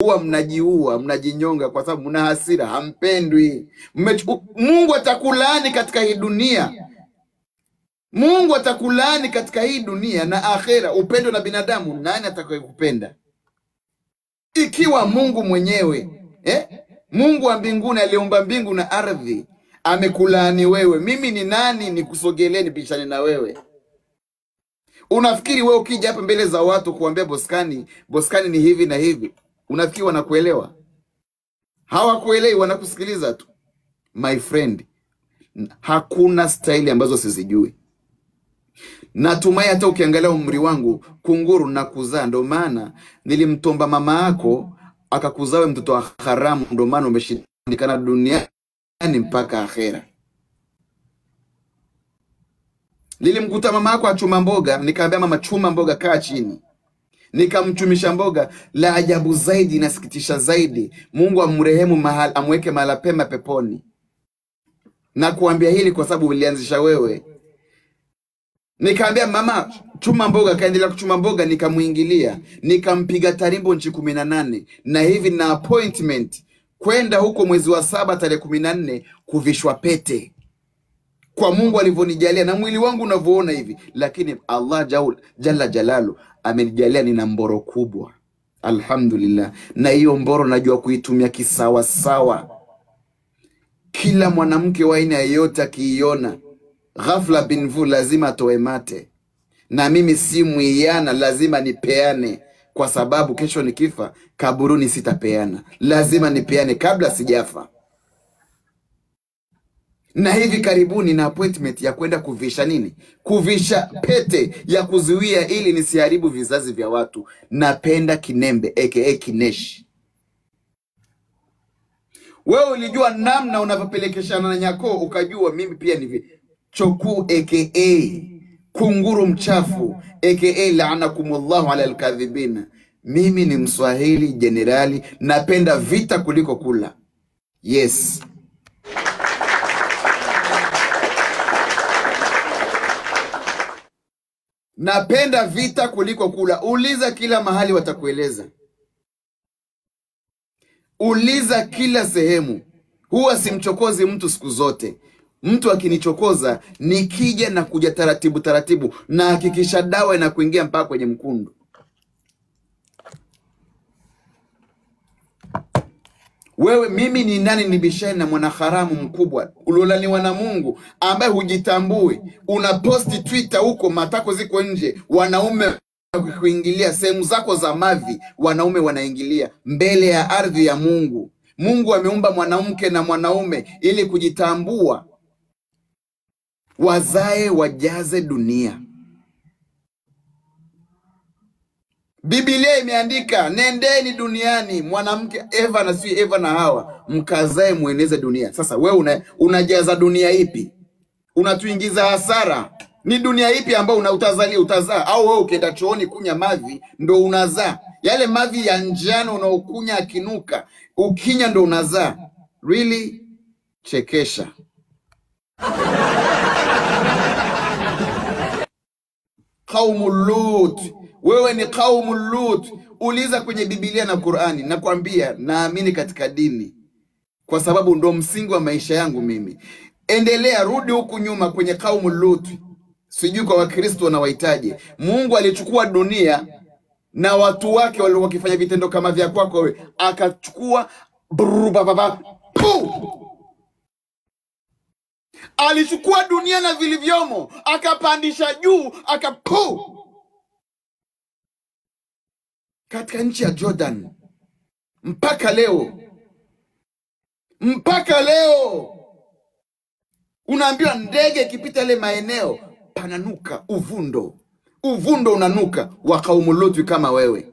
huwa mnajiua, mnajinyonga kwa sababu mna hasira, hampendwi. Mmechu- Mungu atakulaani katika hii dunia. Mungu atakulaani katika hii dunia na akhera. Upendo na binadamu, nani atakayekupenda ikiwa Mungu mwenyewe eh? Mungu wa mbinguni aliumba mbingu na ardhi amekulaani wewe, mimi ni nani nikusogelee nipishane na wewe? Unafikiri wewe ukija hapa mbele za watu kuambia Boskani, Boskani ni hivi na hivi, unafikiri wanakuelewa? Hawakuelewi, wanakusikiliza tu. My friend, hakuna staili ambazo sizijui. Natumai hata ukiangalia umri wangu kunguru na kuzaa, ndo maana nilimtomba mama yako akakuzaa wewe mtoto wa haramu, ndo maana umeshindikana duniani mpaka akhera. Nilimkuta mama yako achuma mboga, nikaambia mama, chuma mboga, kaa chini, nikamchumisha mboga. La ajabu zaidi, inasikitisha zaidi, Mungu amrehemu mahali, amweke mahala pema peponi. Na kuambia hili kwa sababu ulianzisha wewe. Nikaambia mama chuma mboga, akaendelea kuchuma mboga, nikamwingilia nikampiga tarimbo nchi kumi na nane na hivi na appointment kwenda huko mwezi wa saba tarehe kumi na nne kuvishwa pete kwa Mungu alivyonijalia na mwili wangu unavyoona hivi, lakini Allah jaul, jalla jalalu amenijalia nina mboro kubwa, alhamdulillah. Na hiyo mboro najua kuitumia kisawasawa. Kila mwanamke wa aina yeyote akiiona ghafla binvu lazima atoe mate, na mimi si mwiana, lazima nipeane, kwa sababu kesho nikifa kaburuni sitapeana, lazima nipeane kabla sijafa. Na hivi karibuni na appointment ya kwenda kuvisha nini, kuvisha pete ya kuzuia ili nisiharibu vizazi vya watu. Napenda kinembe aka kineshi. Wewe ulijua namna unavyopelekeshana na nyako, ukajua mimi pia ni vi- chokuu aka kunguru mchafu aka laanakumullahu ala alkadhibina. Mimi ni Mswahili jenerali, napenda vita kuliko kula. Yes, napenda vita kuliko kula. Uliza kila mahali, watakueleza. Uliza kila sehemu. Huwa simchokozi mtu siku zote. Mtu akinichokoza nikija na kuja taratibu taratibu, na hakikisha dawa inakuingia mpaka kwenye mkundu. Wewe mimi ni nani nibishane na mwanaharamu mkubwa uliolaniwa na Mungu ambaye hujitambui? Una posti Twitter huko, matako ziko nje, wanaume kuingilia sehemu zako za mavi, wanaume wanaingilia mbele ya ardhi ya Mungu. Mungu ameumba mwanamke na mwanaume ili kujitambua, wazae wajaze dunia. Biblia imeandika nendeni duniani, mwanamke Eva na si Eva na Hawa, mkazae mueneze dunia. Sasa wewe una, unajaza dunia ipi? Unatuingiza hasara. Ni dunia ipi ambayo una utazalia utazaa? Au wewe ukienda chooni kunya mavi ndo unazaa? Yale mavi ya njano unaokunya akinuka, ukinya ndo unazaa? Really? Chekesha. Qaumu Lut, wewe ni qaumu Lut. Uliza kwenye Biblia na Qurani. Nakwambia naamini katika dini kwa sababu ndo msingi wa maisha yangu mimi. Endelea, rudi huku nyuma kwenye qaumu Lut, sijui kwa Wakristo wanawahitaji. Mungu alichukua dunia na watu wake walikuwa wakifanya vitendo kama vya kwako wewe, akachukua brrr, ba, ba, ba, pu! alichukua dunia na vilivyomo akapandisha juu akapu katika nchi ya Jordan mpaka leo, mpaka leo unaambiwa ndege ikipita ile maeneo pananuka uvundo, uvundo unanuka wa kaumu Lutu kama wewe.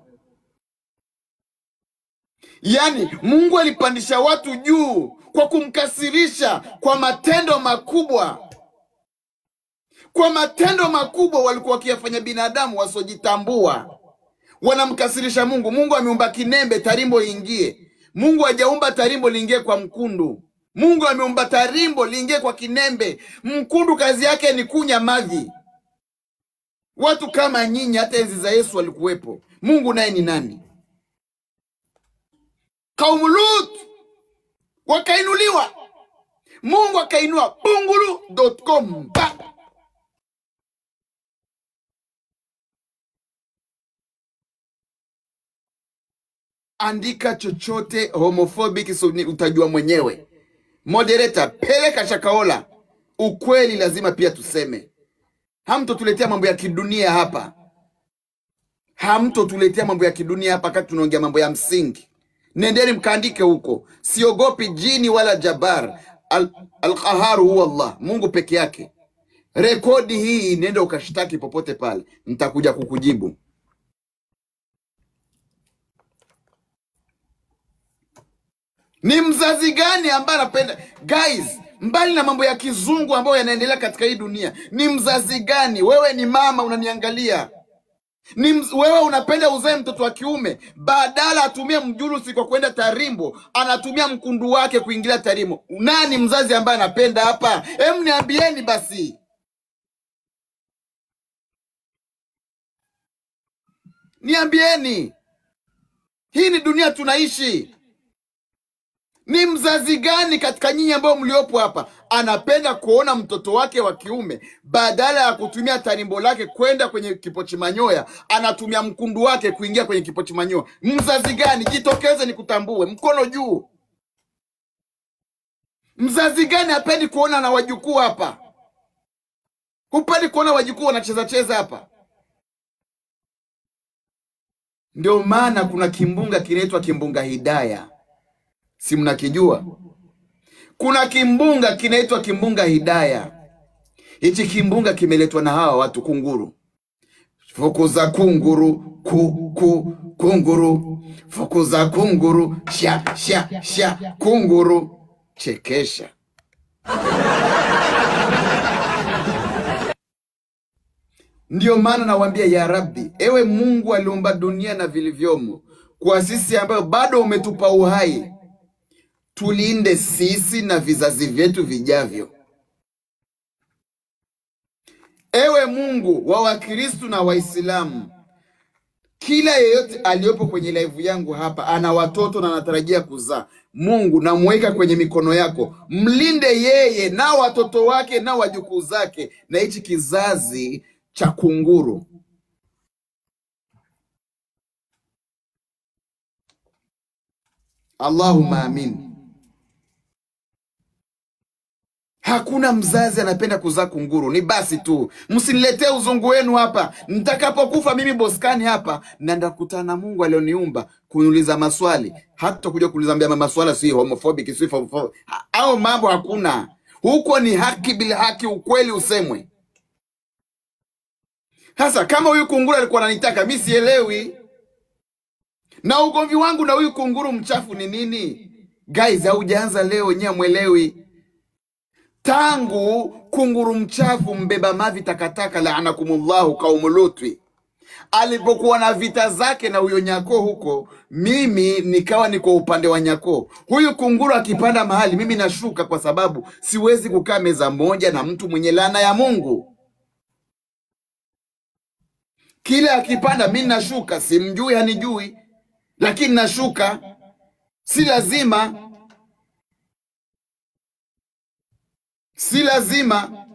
Yaani Mungu alipandisha watu juu kwa kumkasirisha kwa matendo makubwa, kwa matendo makubwa walikuwa wakiyafanya binadamu wasiojitambua, wanamkasirisha Mungu. Mungu ameumba kinembe, tarimbo liingie. Mungu hajaumba tarimbo liingie kwa mkundu. Mungu ameumba tarimbo liingie kwa kinembe. Mkundu kazi yake ni kunya mavi. Watu kama nyinyi hata enzi za Yesu walikuwepo. Mungu naye ni nani? Kaumu Lut wakainuliwa, Mungu akainua bungulu.com pa andika chochote homophobic, so ni utajua mwenyewe. Moderator, peleka Shakaola. Ukweli lazima pia tuseme, hamtotuletea mambo ya kidunia hapa, hamtotuletea mambo ya kidunia hapa, wakati tunaongea mambo ya msingi. Nendeni mkaandike huko, siogopi jini wala jabar. Al- Alqaharu huwa Allah, Mungu peke yake. Rekodi hii nenda ukashtaki popote pale, nitakuja kukujibu. Ni mzazi gani ambaye anapenda guys, mbali na mambo ya kizungu ambayo yanaendelea katika hii dunia, ni mzazi gani? Wewe ni mama unaniangalia, ni mz... wewe unapenda uzae mtoto wa kiume, badala atumie mjurusi kwa kwenda tarimbo, anatumia mkundu wake kuingilia tarimbo. Nani mzazi ambaye anapenda hapa? Hem, niambieni basi, niambieni, hii ni dunia tunaishi. Ni mzazi gani katika nyinyi ambao mliopo hapa anapenda kuona mtoto wake wa kiume badala ya kutumia tarimbo lake kwenda kwenye kipochi manyoya anatumia mkundu wake kuingia kwenye kipochi manyoya? Mzazi gani? Jitokeze nikutambue, mkono juu. Mzazi gani hapendi kuona na wajukuu hapa? Hupendi kuona wajukuu wanacheza cheza hapa? Ndio maana kuna kimbunga kinaitwa kimbunga Hidaya, si mnakijua? Kuna kimbunga kinaitwa kimbunga Hidaya. Hichi kimbunga kimeletwa na hawa watu kunguru. Fukuza kunguru ku, ku, kunguru fukuza kunguru sha sha sha kunguru. Chekesha. Ndiyo maana nawaambia ya Rabbi, ewe Mungu aliumba dunia na vilivyomo, kwa sisi ambayo bado umetupa uhai, tulinde sisi na vizazi vyetu vijavyo. Ewe Mungu wa Wakristu na Waislamu, kila yeyote aliyopo kwenye live yangu hapa ana watoto na anatarajia kuzaa, Mungu namweka kwenye mikono yako, mlinde yeye na watoto wake na wajukuu zake na hichi kizazi cha kunguru. Allahumma amin. Hakuna mzazi anapenda kuzaa kunguru, ni basi tu. Msiniletee uzungu wenu hapa. Nitakapokufa mimi Boskani hapa, na ndakutana na Mungu alioniumba kuniuliza maswali. Hata kuja kuniambia maswala si homophobic, si homophobic. Ha- Au mambo hakuna huko, ni haki bila haki, ukweli usemwe. Sasa kama huyu kunguru alikuwa ananitaka mi sielewi, na ugomvi wangu na huyu kunguru mchafu ni nini? Guys, haujaanza leo, nyewe mwelewi tangu kunguru mchafu mbeba mavi takataka laanakumullahu kaumu Lutwi alipokuwa na vita zake na huyo nyako huko, mimi nikawa niko upande wa nyako. Huyu kunguru akipanda mahali, mimi nashuka, kwa sababu siwezi kukaa meza moja na mtu mwenye laana ya Mungu. Kila akipanda, mi nashuka, simjui hanijui, lakini nashuka, si lazima, si lazima.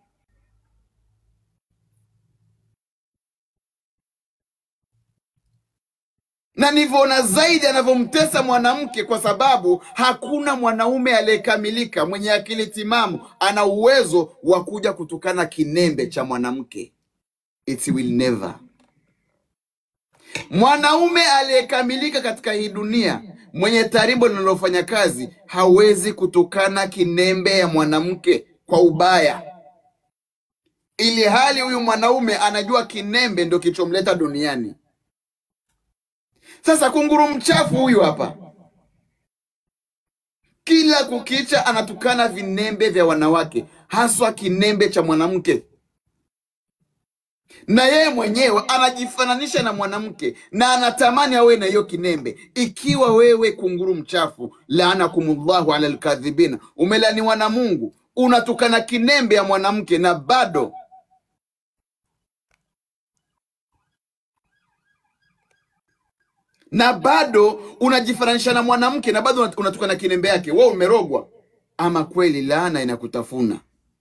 na nivyoona zaidi anavyomtesa mwanamke, kwa sababu hakuna mwanaume aliyekamilika mwenye akili timamu ana uwezo wa kuja kutukana kinembe cha mwanamke. It will never. Mwanaume aliyekamilika katika hii dunia mwenye tarimbo linalofanya kazi hawezi kutukana kinembe ya mwanamke kwa ubaya, ili hali huyu mwanaume anajua kinembe ndio kilichomleta duniani. Sasa kunguru mchafu huyu hapa, kila kukicha anatukana vinembe vya wanawake, haswa kinembe cha mwanamke, na yeye mwenyewe anajifananisha na mwanamke na anatamani awe na hiyo kinembe. Ikiwa wewe kunguru mchafu, laanakumullahu ala alkadhibina, umelaniwa na Mungu, unatukana kinembe ya mwanamke na bado na bado unajifananisha na mwanamke na bado unat- unatoka na kinembe yake, wewe umerogwa. Ama kweli laana inakutafuna,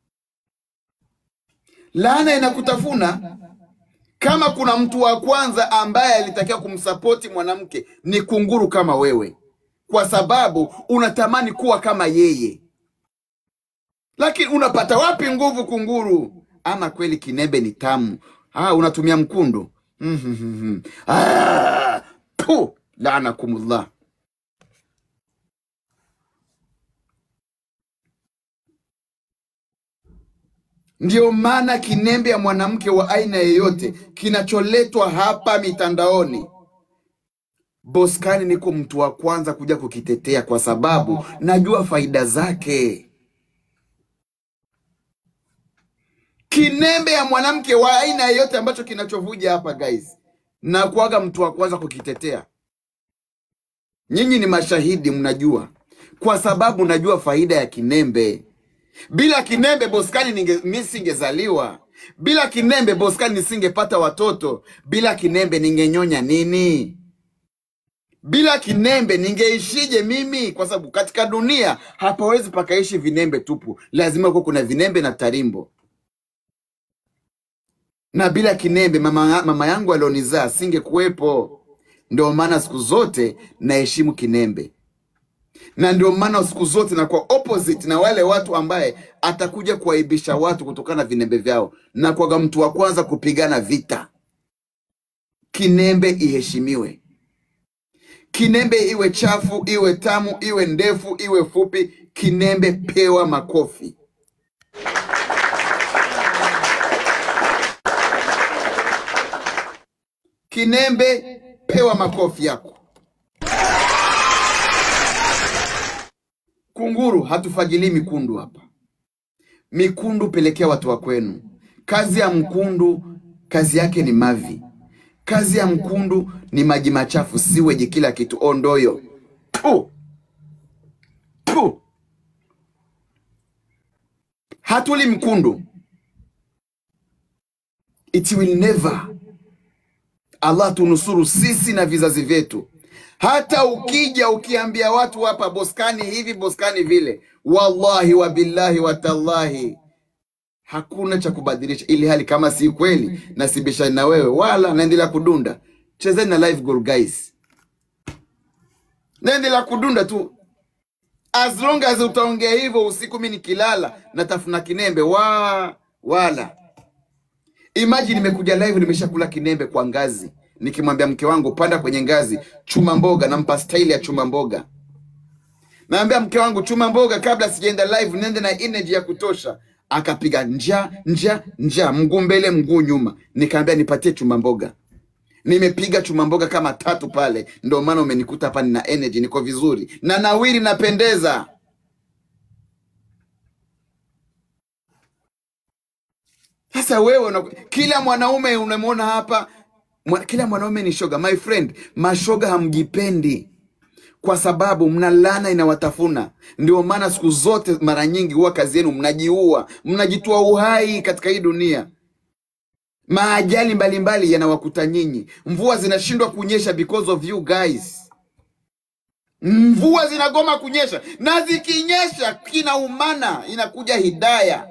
laana inakutafuna. Kama kuna mtu wa kwanza ambaye alitakiwa kumsapoti mwanamke ni kunguru kama wewe, kwa sababu unatamani kuwa kama yeye, lakini unapata wapi nguvu kunguru? Ama kweli kinembe ni tamu. Ah, unatumia mkundu. Mhm. Ah, pu, laanakumullah. Ndiyo maana kinembe ya mwanamke wa aina yeyote kinacholetwa hapa mitandaoni, Boskani niko mtu wa kwanza kuja kukitetea kwa sababu najua faida zake. Kinembe ya mwanamke wa aina yeyote ambacho kinachovuja hapa guys, na kuaga mtu wa kwanza kukitetea. Nyinyi ni mashahidi, mnajua, kwa sababu najua faida ya kinembe. Bila kinembe Boskani ninge, mi singezaliwa. Bila kinembe Boskani nisingepata watoto. Bila kinembe ningenyonya nini? Bila kinembe ningeishije mimi? Kwa sababu katika dunia hapawezi pakaishi vinembe tupu, lazima kuwa kuna vinembe na tarimbo. Na bila kinembe mama, mama yangu alionizaa singekuwepo. Ndio maana siku zote naheshimu kinembe na ndio maana siku zote nakuwa opposite na wale watu ambaye atakuja kuwaibisha watu kutokana na vinembe vyao, na kwaga mtu wa kwanza kupigana vita. Kinembe iheshimiwe, kinembe iwe chafu, iwe tamu, iwe ndefu, iwe fupi, kinembe pewa makofi. Kinembe pewa makofi yako. Kunguru hatufagilii mikundu hapa. Mikundu pelekea watu wa kwenu. Kazi ya mkundu, kazi yake ni mavi. Kazi ya mkundu ni maji machafu, siweji, kila kitu, ondoyo. Tu. Tu. Hatuli mkundu. It will never. Allah tunusuru sisi na vizazi vyetu. Hata ukija ukiambia watu hapa Boskani hivi Boskani vile, wallahi wa billahi wa tallahi, hakuna cha kubadilisha, ili hali kama si kweli nasibishani na wewe, wala naendelea kudunda. Chezeni na live goal guys, naendelea kudunda tu, as long as utaongea hivyo usiku, mi nikilala natafuna kinembe wa wala Imagine nimekuja live nimeshakula kinembe kwa ngazi, nikimwambia mke wangu panda kwenye ngazi, chuma mboga, nampa staili ya chuma mboga. Naambia mke wangu chuma mboga kabla sijaenda live, niende na energy ya kutosha. Akapiga nja nja nja, mguu mbele mguu nyuma, nikaambia nipatie chuma mboga. Nimepiga chuma mboga kama tatu pale, ndio maana umenikuta hapa, nina energy, niko vizuri na nawiri, napendeza. Sasa wewe una, kila mwanaume unamwona hapa mwa, kila mwanaume ni shoga. My friend, mashoga hamjipendi kwa sababu mna laana inawatafuna. Ndio maana siku zote, mara nyingi huwa kazi yenu mnajiua, mnajitoa uhai katika hii dunia. Maajali mbalimbali yanawakuta nyinyi, mvua zinashindwa kunyesha because of you guys. Mvua zinagoma kunyesha, na zikinyesha kinaumana, inakuja hidaya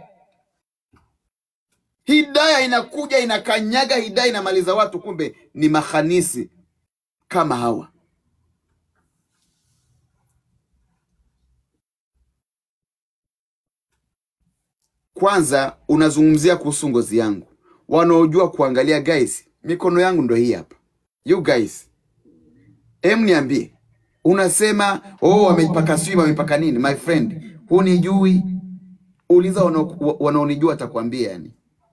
Hidaya inakuja inakanyaga, hidaya inamaliza watu, kumbe ni mahanisi kama hawa. Kwanza unazungumzia kuhusu ngozi yangu, wanaojua kuangalia guys, mikono yangu ndo hii hapa. You guys, em, niambie, unasema oh, wameipaka sijui wameipaka nini? My friend, hunijui. Uliza wanao- wanaonijua, atakwambia yani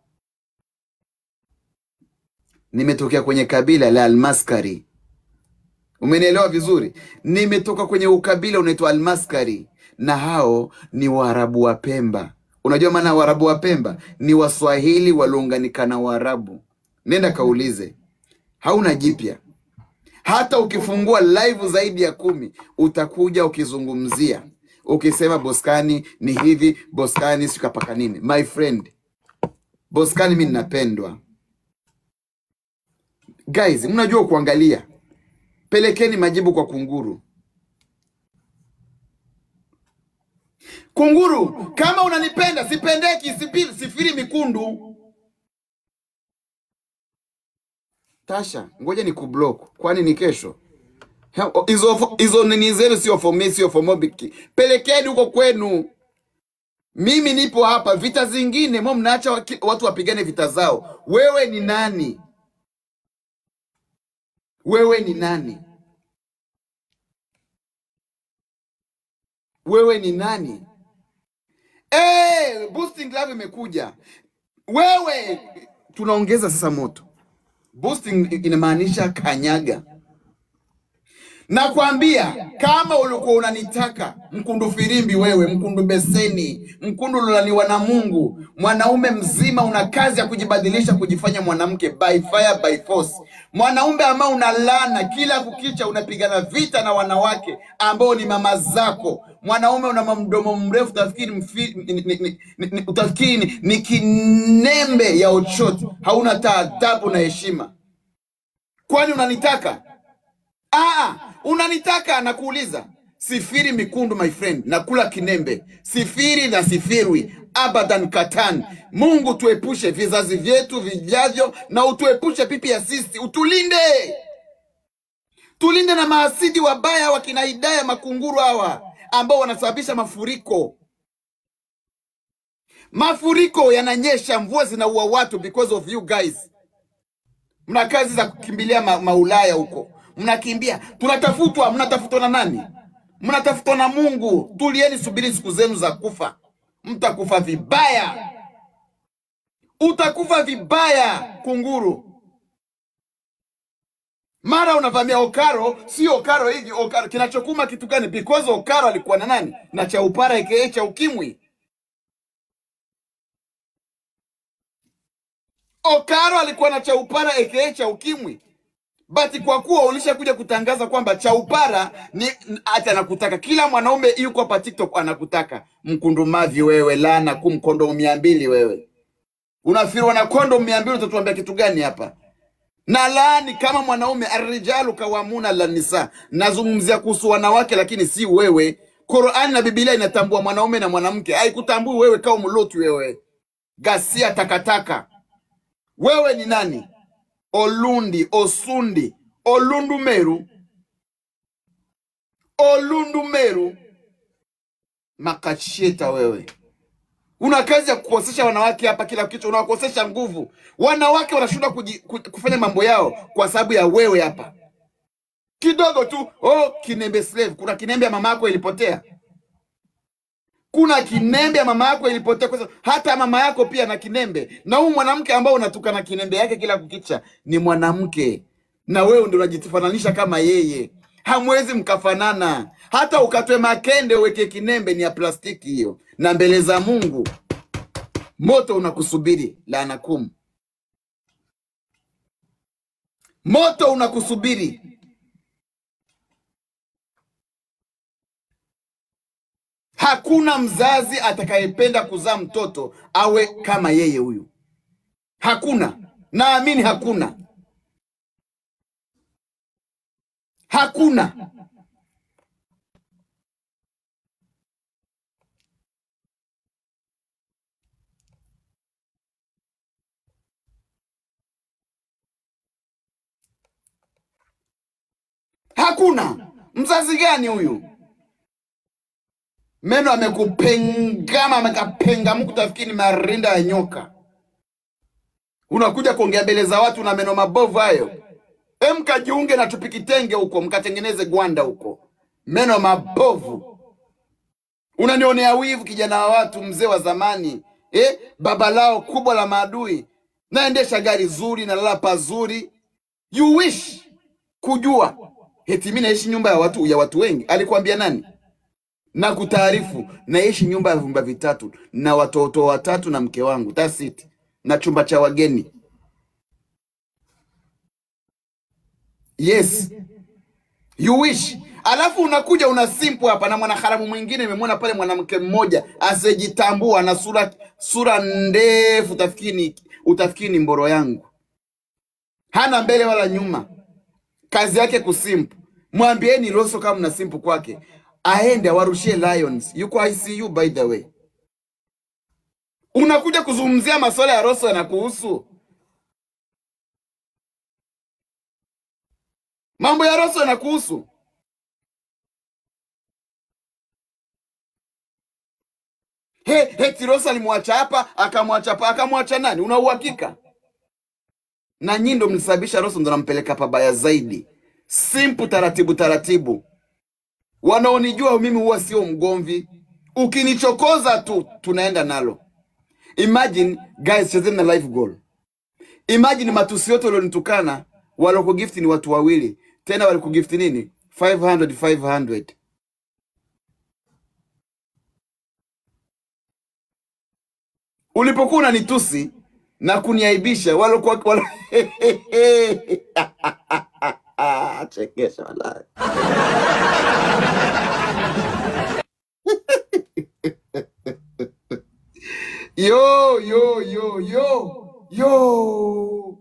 nimetokea kwenye kabila la Almaskari. Umenielewa vizuri? Nimetoka kwenye ukabila unaitwa Almaskari, na hao ni Waarabu wa Pemba. Unajua maana ya Waarabu wa Pemba? Ni Waswahili waliounganika na Waarabu. Nenda kaulize, hauna jipya. Hata ukifungua live zaidi ya kumi utakuja ukizungumzia, ukisema Boskani ni hivi, Boskani sikapaka nini. My friend, Boskani mi ninapendwa guys, mnajua kuangalia Pelekeni majibu kwa kunguru. Kunguru, kama unanipenda, sipendeki, sipiri, sifiri mikundu. Tasha, ngoja ni kublock, kwani ni kesho? Ha- Hizo hizo nini zenu sio for me, sio for Mobiki. Pelekeni huko kwenu. Mimi nipo hapa. Vita zingine mo mnaacha waki- watu wapigane vita zao. Wewe ni nani? Wewe ni nani? Wewe ni nani? Eh, boosting love imekuja. Wewe tunaongeza sasa moto. Boosting inamaanisha kanyaga. Nakwambia kama ulikuwa unanitaka mkundu firimbi, wewe mkundu beseni, mkundu ulolaniwa na Mungu, mwanaume mzima, una kazi ya kujibadilisha, kujifanya mwanamke by fire by force, mwanaume ambao unalana kila kukicha, unapigana vita na wanawake ambao ni mama zako, mwanaume una mdomo mrefu, utafikiri mfi, ni, ni, ni, ni, ni, utafikiri ni, ni kinembe ya ochoti, hauna taadabu na heshima. Kwani unanitaka? Aa, unanitaka nakuuliza. Sifiri mikundu my friend, nakula kinembe. Sifiri na sifirwi abadan katan. Mungu tuepushe vizazi vyetu vijavyo, na utuepushe pipi ya sisi, utulinde, tulinde na maasidi wabaya wakina Hidaya makunguru hawa ambao wanasababisha mafuriko. Mafuriko yananyesha, mvua zinaua watu because of you guys. Mna kazi za kukimbilia ma, maulaya huko, mnakimbia. Tunatafutwa, mnatafutwa na nani? Mnatafutwa na Mungu. Tulieni, subiri siku zenu za kufa. Mtakufa vibaya, utakufa vibaya kunguru. Mara unavamia Okaro, si Okaro hivi Okaro. Kinachokuma kitu gani? Because Okaro alikuwa na nani? Na cha upara aka cha ukimwi. Okaro alikuwa na chaupara aka cha ukimwi, but kwa kuwa ulishakuja kutangaza kwamba chaupara ni hata anakutaka kila mwanaume yuko hapa TikTok anakutaka, mkundumavi wewe, lana kum kondomu mia mbili wewe unafiriwa na kondomu mia mbili utatuambia kitu gani hapa? na laani kama mwanaume, arrijalu kawamuna la nisa. Nazungumzia kuhusu wanawake, lakini si wewe. Qur'ani na Biblia inatambua mwanaume na mwanamke, haikutambui wewe. Kama mloti wewe, gasia takataka wewe ni nani? Olundi, Osundi, Olundu Meru, Olundu Meru, makacheta wewe. Una kazi ya kukosesha wanawake hapa kila kitu, unawakosesha nguvu. Wanawake wanashindwa kuji- ku- kufanya mambo yao kwa sababu ya wewe hapa. Kidogo tu, oh, kinembe slave. Kuna kinembe ya mama yako ilipotea, kuna kinembe ya mama yako ilipotea, kwa sababu hata mama yako pia na kinembe. Na huyu mwanamke ambao unatuka na kinembe yake kila kukicha ni mwanamke, na wewe ndio unajifananisha kama yeye. Hamwezi mkafanana, hata ukatwe makende uweke kinembe, ni ya plastiki hiyo, na mbele za Mungu moto unakusubiri. Laanakum, moto unakusubiri. Hakuna mzazi atakayependa kuzaa mtoto awe kama yeye huyu. Hakuna, naamini hakuna, hakuna. Hakuna mzazi gani huyu? Meno amekupengama, amekapengamuka, utafikiri ni marinda ya nyoka. Unakuja kuongea mbele za watu na meno mabovu hayo. Em, mkajiunge na tupikitenge huko, mkatengeneze gwanda huko, meno mabovu. Unanionea wivu, kijana wa watu, mzee wa zamani eh? Baba lao kubwa la maadui, naendesha gari zuri, nalala pazuri. You wish kujua eti mimi naishi nyumba ya watu ya watu wengi. Alikwambia nani? na kutaarifu naishi nyumba ya vyumba vitatu na watoto watatu na mke wangu, that's it, na chumba cha wageni. Yes, you wish. Alafu unakuja una simpu hapa na mwanaharamu mwingine. Nimemwona pale mwanamke mmoja asijitambua na sura sura ndefu, utafikiri ni- utafikiri ni mboro yangu, hana mbele wala nyuma. kazi yake kusimpu. Mwambieni Rosso kama mna simpu kwake, aende awarushie Lions. Yuko ICU by the way. Unakuja kuzungumzia masuala ya Rosso yanakuhusu? Mambo ya Rosso yanakuhusu? He, he, Tirosa alimwacha hapa akamwacha hapa akamwacha nani? Una uhakika? Na nyinyi ndo mlisababisha Rosso ndo nampeleka pabaya zaidi. Simple, taratibu taratibu. Wanaonijua mimi huwa sio mgomvi, ukinichokoza tu tunaenda nalo. Imagine guys, chezeni na live goal. Imagine matusi yote walionitukana walokugifti ni watu wawili, tena walikugifti nini? 500 500 ulipokuwa unanitusi na kuniaibisha walokuwa walo... chekesha wallahi. Yo, yo, yo, yo, yo.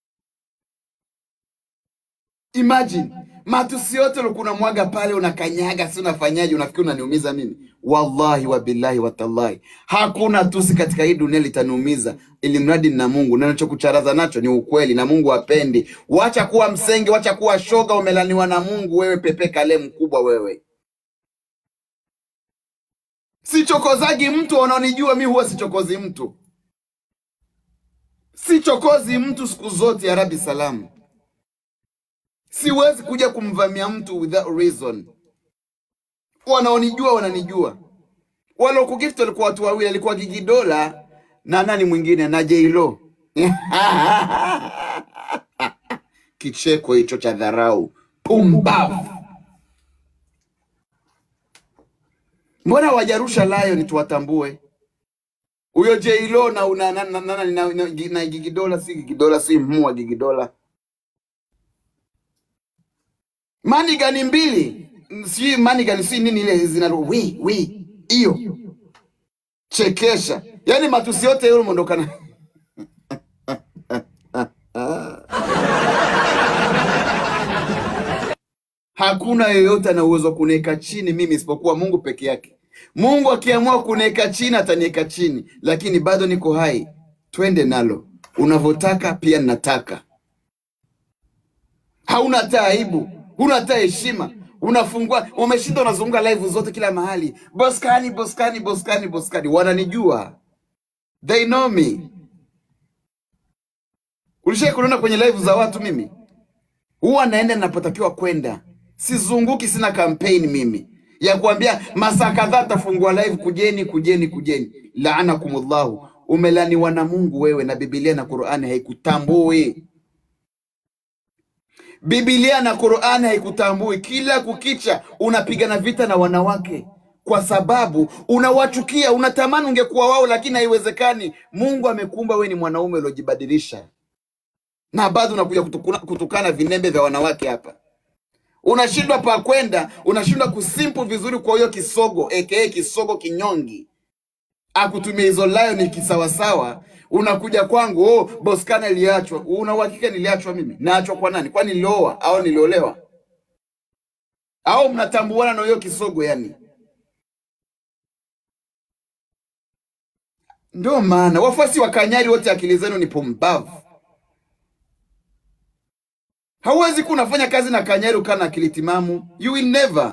Imagine matusi yote ulikuwa unamwaga pale, unakanyaga, si unafanyaje? Unafikiri unaniumiza mimi? Wallahi wa billahi wa tallahi, hakuna tusi katika hii dunia litaniumiza, ili mradi nina Mungu na nachokucharaza nacho ni ukweli, na Mungu hapendi. Wacha kuwa msenge, wacha kuwa shoga, umelaniwa na Mungu wewe, pepe kale mkubwa wewe. Sichokozagi mtu, wanaonijua mi huwa sichokozi mtu, sichokozi mtu siku zote. Ya Rabbi salamu, siwezi kuja kumvamia mtu without reason. Wanaonijua wananijua. Walokugift walikuwa watu wawili, alikuwa Gigi Dola na nani mwingine na J-Lo. Kicheko hicho cha dharau, pumbavu. Mbona wajarusha Lion tuwatambue? Huyo J-Lo na na na na, na, na, na, na, na Gigi Dola, si Gigi Dola, si mhua Gigi Dola. Manigani mbili sijui manigani si nini ile zina wi wi hiyo chekesha, yaani matusi yote yule mondokana Hakuna yeyote ana uwezo wa kuniweka chini mimi isipokuwa Mungu peke yake. Mungu akiamua kuniweka chini ataniweka chini, lakini bado niko hai. Twende nalo, unavyotaka pia ninataka. Hauna hata aibu, huna hata heshima, unafungua, umeshinda, unazunguka live zote kila mahali, Boskani, Boskani, Boskani, Boskani. Wananijua, they know me. Ulishai kuniona kwenye live za watu? Mimi huwa naenda ninapotakiwa kwenda, sizunguki. Sina kampeni mimi ya kuambia masaa kadhaa tafungua live, kujeni, kujeni, kujeni. Laanakumullahu, umelaniwa na Mungu wewe, na Biblia na Qur'ani haikutambui. Biblia na Qur'ani haikutambui. Kila kukicha unapigana vita na wanawake kwa sababu unawachukia, unatamani ungekuwa wao, lakini haiwezekani. Mungu amekuumba wewe ni mwanaume uliojibadilisha, na bado unakuja kutukuna, kutukana vinembe vya wanawake hapa. Unashindwa pa kwenda, unashindwa kusimpu vizuri kwa hiyo kisogo aka kisogo kinyongi akutumia hizo lion kisawasawa, unakuja kwangu, oh, Boskana iliachwa. Una uhakika niliachwa mimi? Naachwa kwa nani? Kwani nilioa au niliolewa au mnatambuana na hiyo kisogo? Yani ndio maana wafuasi wa Kanyari wote akili zenu ni pumbavu. Hauwezi kuwa unafanya kazi na Kanyari ukaa na akili timamu, you will never.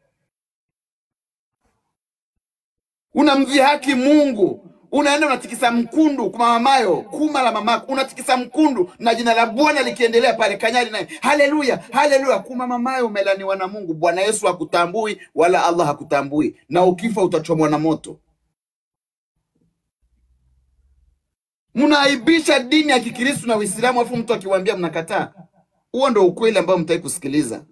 Unamdhihaki Mungu, unaenda unatikisa mkundu kwa mamayo kuma la mamako, unatikisa mkundu na jina la Bwana likiendelea pale. Kanyari naye haleluya, haleluya, kuma mamayo, umelaniwa na Mungu. Bwana Yesu hakutambui wala Allah hakutambui, na ukifa utachomwa na moto. Mnaaibisha dini ya Kikristo na Uislamu, afu mtu akiwaambia mnakataa. Huo ndo ukweli ambao mtaki kusikiliza.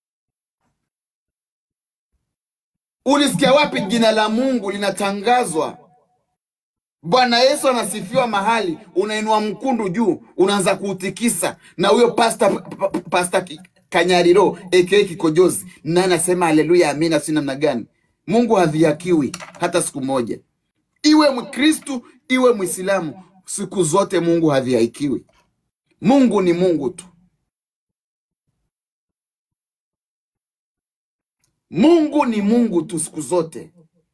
Ulisikia wapi jina la Mungu linatangazwa? Bwana Yesu anasifiwa mahali, unainua mkundu juu, unaanza kuutikisa, na huyo pasta pa- pa- pasta Ki- Kanyariro aka Kikojozi na anasema haleluya, amina, si namna gani? Mungu hadhihakiwi hata siku moja, iwe Mkristu iwe Mwislamu, siku zote Mungu hadhihakiwi. Mungu ni Mungu tu. Mungu ni Mungu tu siku zote.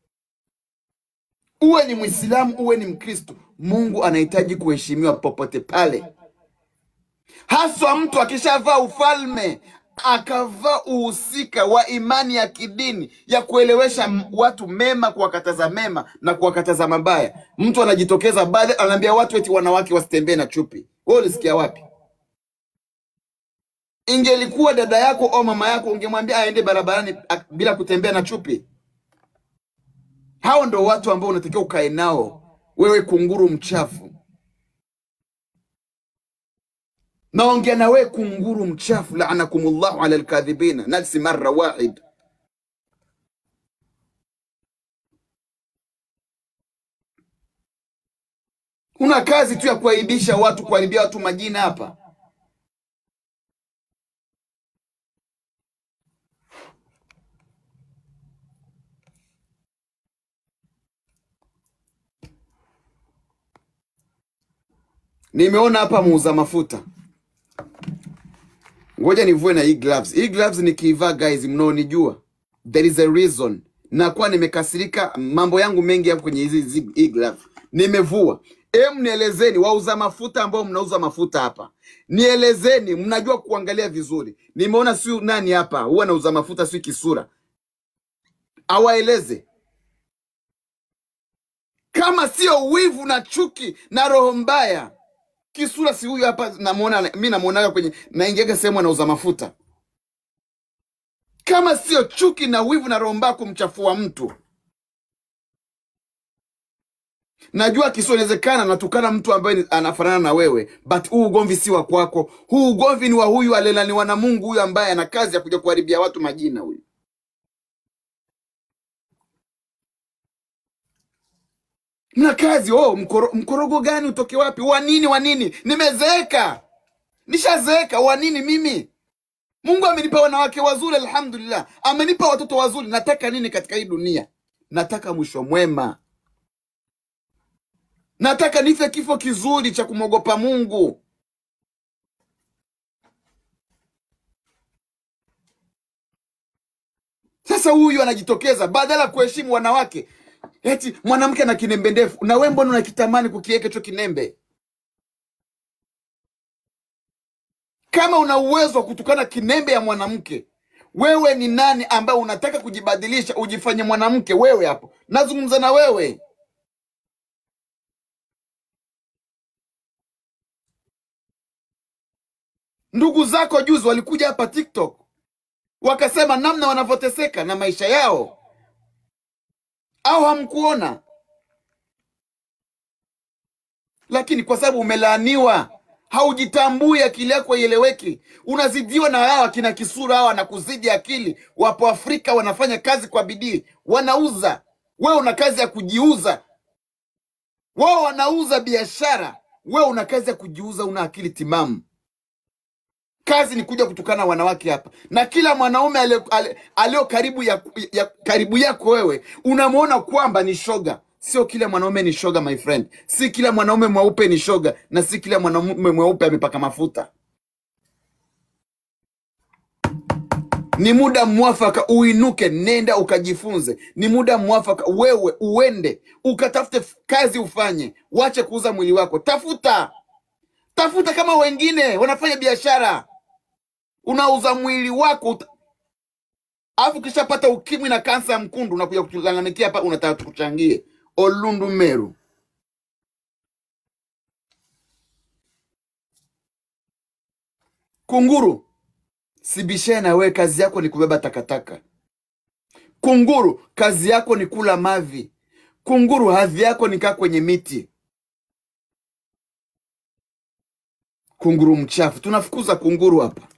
Uwe ni Mwislamu, uwe ni Mkristo, Mungu anahitaji kuheshimiwa popote pale, haswa mtu akishavaa ufalme akavaa uhusika wa imani ya kidini ya kuelewesha m- watu mema, kuwakataza mema na kuwakataza mabaya. Mtu anajitokeza baadhi, anaambia watu eti wanawake wasitembee na chupi. Wewe ulisikia wapi? Ingelikuwa dada yako au mama yako, ungemwambia aende barabarani ak- bila kutembea na chupi? Hao ndo watu ambao unatakiwa ukae nao wewe, kunguru mchafu. Naongea na wewe kunguru mchafu, laanakumullahu ala alkadhibina, nafsi marra wahid. Una kazi tu ya kuaibisha watu, kuharibia watu majina hapa. Nimeona hapa muuza mafuta, ngoja nivue na hii gloves. Hii gloves nikiivaa, guys, mnaonijua, there is a reason. Nakuwa nimekasirika, mambo yangu mengi yako kwenye hizi hizi- hii gloves. Nimevua. Em, nielezeni wauza mafuta ambao mnauza mafuta hapa, nielezeni, mnajua kuangalia vizuri. Nimeona siu nani hapa huwa anauza mafuta, si kisura, awaeleze kama sio wivu na chuki na roho mbaya. Kisura si huyu hapa, namuona mi namuonaga kwenye naingiaga sehemu anauza mafuta. Kama sio chuki na wivu na roho mbaya kumchafua mtu, najua Kisura inawezekana natukana mtu ambaye ni- anafanana na wewe, but huu ugomvi si wa kwako. Huu ugomvi ni wa huyu alelaniwa na Mungu, huyu ambaye ana kazi ya kuja kuharibia watu majina. Huyu mna kazi oh, mkoro, mkorogo gani utoke wapi? Wa nini? Wa nini? Nimezeeka, nishazeeka. Wa nini mimi? Mungu amenipa wanawake wazuri, alhamdulillah, amenipa watoto wazuri. Nataka nini katika hii dunia? Nataka mwisho mwema, nataka nife kifo kizuri cha kumwogopa Mungu. Sasa huyu anajitokeza badala ya kuheshimu wanawake, eti mwanamke ana kinembe ndefu, na wewe mbona unakitamani kukiweka hicho kinembe? Kama una uwezo wa kutukana kinembe ya mwanamke, wewe ni nani ambaye unataka kujibadilisha ujifanye mwanamke? Wewe hapo, nazungumza na wewe. Ndugu zako juzi walikuja hapa TikTok wakasema namna wanavyoteseka na maisha yao, au hamkuona? Lakini kwa sababu umelaaniwa, haujitambui, akili yako haieleweki, unazidiwa na hawa kina Kisura hawa na kuzidi akili. Wapo Afrika wanafanya kazi kwa bidii, wanauza, wewe una kazi ya kujiuza. Wao wanauza biashara, wewe una kazi ya kujiuza, una akili timamu. Kazi ni kuja kutukana wanawake hapa, na kila mwanaume alio ale- alio karibu ya, ya karibu yako wewe unamwona kwamba ni shoga. Sio kila mwanaume ni shoga, my friend. Si kila mwanaume mweupe ni shoga, na si kila mwanaume mweupe amepaka mafuta. Ni muda mwafaka uinuke, nenda ukajifunze. Ni muda mwafaka wewe uende ukatafute f- kazi ufanye, wache kuuza mwili wako. Tafuta tafuta kama wengine wanafanya biashara, unauza mwili wako uta- alafu ukishapata ukimwi na kansa ya mkundu unakuja kutulalamikia hapa, unataka tukuchangie. Olundu Meru, kunguru, sibishane na wewe, kazi yako ni kubeba takataka. Kunguru, kazi yako ni kula mavi. Kunguru, hadhi yako ni kaa kwenye miti. Kunguru mchafu, tunafukuza kunguru hapa.